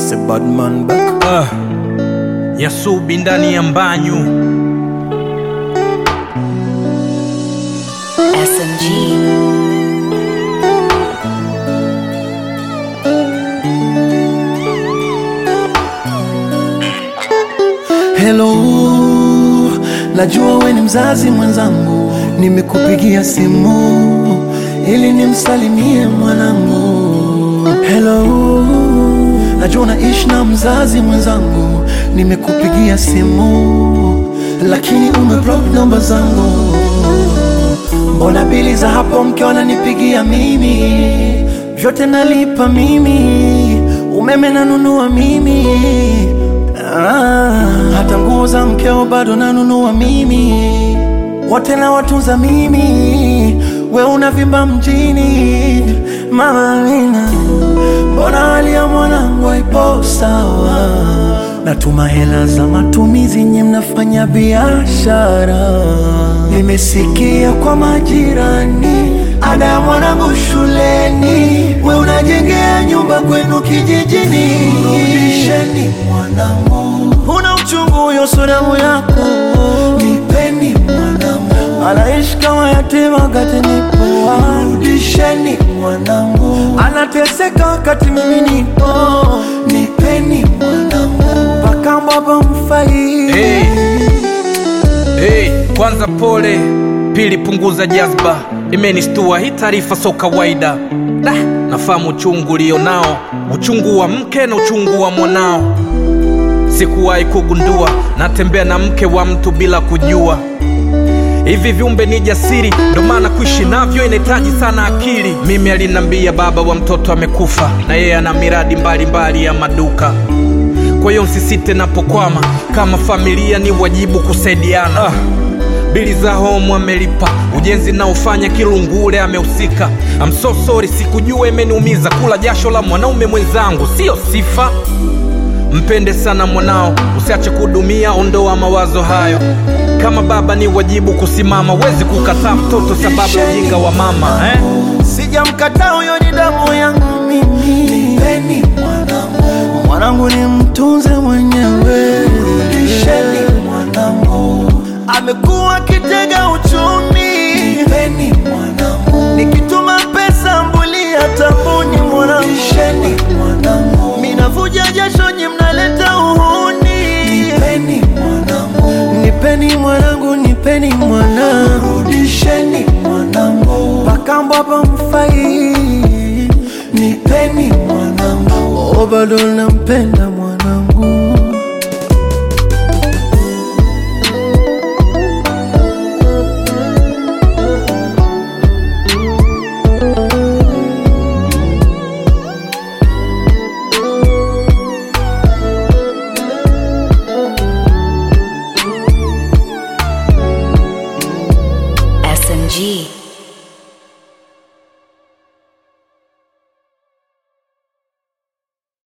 It's a bad man back. Ah, Yasubi ndani ya mbanyu SMG. Hello, najua we ni mzazi mwenzangu, nimekupigia simu ili nimsalimie mwanangu. Hello, najua unaishi na mzazi mwenzangu, nimekupigia simu lakini umeblock namba zangu. Mbona bili za hapo mke wananipigia mimi, vyote nalipa mimi, umeme nanunua mimi Ah, hata nguo za mkeo bado nanunua mimi, wote na watunza mimi, we unavimba mjini. Mama Amina, mbona hali ya mwanangu haipo sawa? Natuma hela za matumizi, nye mnafanya biashara. Nimesikia kwa majirani ada ya mwanangu shuleni, we unajengea nyumba kwenu kijijini. Rudisheni mwanangu, una uchungu huyo, so damu yako. Nipeni mwanangu, anaishi kama yatima wakati nipo. Rudisheni mwanangu, anateseka wakati mimi nipo. Nipeni mwanangu, mpaka mbaba mfai hey. Hey, kwanza pole, pili punguza jazba, imenistua hii taarifa so kawaida. Da, nafahamu uchungu ulionao, uchungu wa mke na uchungu wa mwanao. Sikuwahi kugundua natembea na mke wa mtu bila kujua. Hivi viumbe ni jasiri, ndo maana kuishi navyo inahitaji sana akili. Mimi alinambia baba wa mtoto amekufa, na yeye ana miradi mbalimbali ya maduka. Kwa hiyo msisite napokwama, kama familia ni wajibu kusaidiana. Ah, bili za home amelipa, ujenzi naofanya Kilungule amehusika. I'm so sorry, sikujua imeniumiza. Kula jasho la mwanaume mwenzangu sio sifa. Mpende sana mwanao, usiache kudumia, ondoa mawazo hayo. Kama baba ni wajibu kusimama, wezi kukataa mtoto sababu ya ujinga wa mama eh? Sijamkataa, huyo ni damu yangu mimi. Nipeni mwanangu, mwanangu ni mtunze mwenyewe. Rudisheni mwanangu, amekuwa kitega uchumi. Nipeni mwanangu, nikituma pesa mbulia tabuni mwanangu. Rudisheni mwanangu, minavuja jasho nyi mnaleta uhuni. Nipeni mwanangu, nipeni mwanangu, nipeni mwanangu. Rudisheni mwanangu, mpaka mbaba mfai. Nipeni mwanangu, oh, bado nampenda mwanangu. SMG.